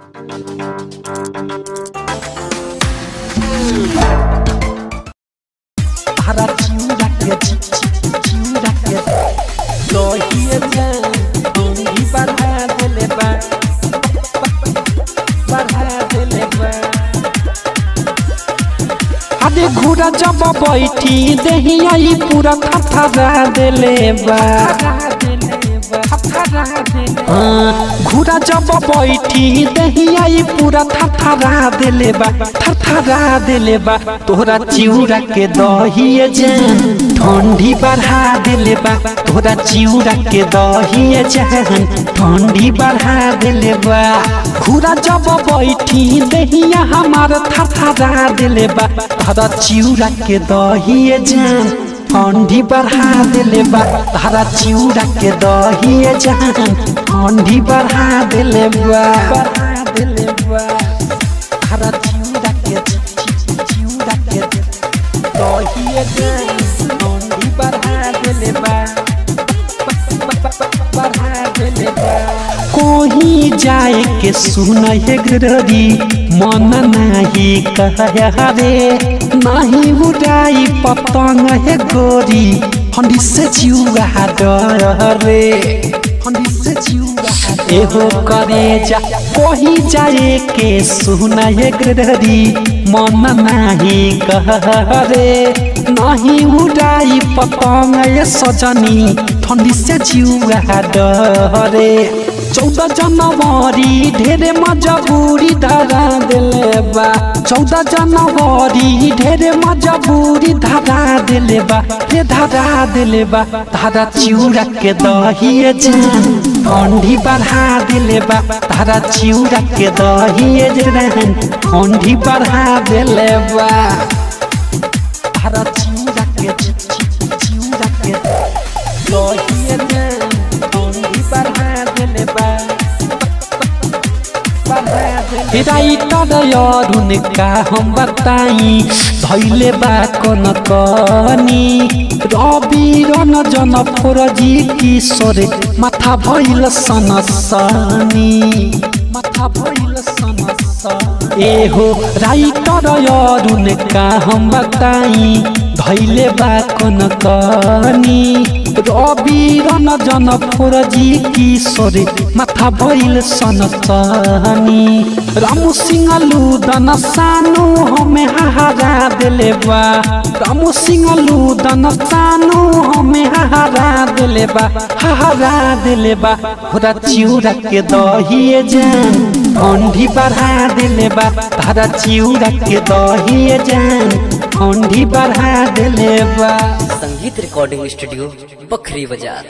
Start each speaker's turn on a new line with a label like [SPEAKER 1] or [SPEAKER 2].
[SPEAKER 1] Para ciura que ciura que lohiye जान होंगी बढ़ा देले बा बढ़ा देले बा अरे घोड़ा जब बैठी देही आई पूरा थथरा देले बा हाँ, घोड़ा जब बैठी देही आई पूरा थथरा देले बा थथरा देले बा तोहरा चिउरा के दहिए जान ठंडी बढ़ा देले बा तोहरा चिउरा के दहिए जान ठंडी बढ़ा देले बा घोड़ा जब बैठी देहिया हमार थथरा देले बा तोहरा चिउरा के दहिए जान ठंडी बढ़ा देले बा तारा चिउरा के दहिए जान ठंडी बढ़ा देले बा बढ़ा देले बा तारा चिउरा के चिउरा के दहिए जान ठंडी बढ़ा देले बा बढ़ा देले बा कोही जाए के सुन हे गररी मन नाही कह रे नाही उड़ाई पतंग हे गोरी हंडी से जिउगा डर रे हंडी से जिउगा एहो करे जा कोही जाए के सुन हे गररी मन नाही कह रे नाही उड़ाई पतंग ये सजनी ठंडी से जिउगा डरे चौदह जनवरी ढेरे मजबूरी धरा दिले बा चौदह जनवरी ढेरे मजबूरी धरा दिले बा रे धरा दिले बा धारा चिउरा के दहिए जान ठंडी बढ़ा दिले बा धारा चिउरा के दहिए जान ठंडी बढ़ा दिले बा धारा चिउरा के चिउरा के दहिए जान ठंडी बढ़ा दिले बा राइटर अरुण का हम बताई धैले बा कन कनी रवि रन जन फोरजी किशोर माथा भैल सनसनी माथा भैल सनसनी एहो राइटर अरुण का हम बताई धैले बा कन कनी रवि रन जन फोरजी किशोर माथा भैल सनसनी रामू सिंह लूदन सानो हमें हारा दिले बा रामू सिंह लूदन सानो हमें हारा दिले बा हारा दिले बा होरा चिउरा के दहिए जान ठंडी बढ़ा दिले बा तारा चिउरा के दहिए जान ठंडी बढ़ा दिले बा
[SPEAKER 2] संगीत रिकॉर्डिंग स्टूडियो बखरी बाजार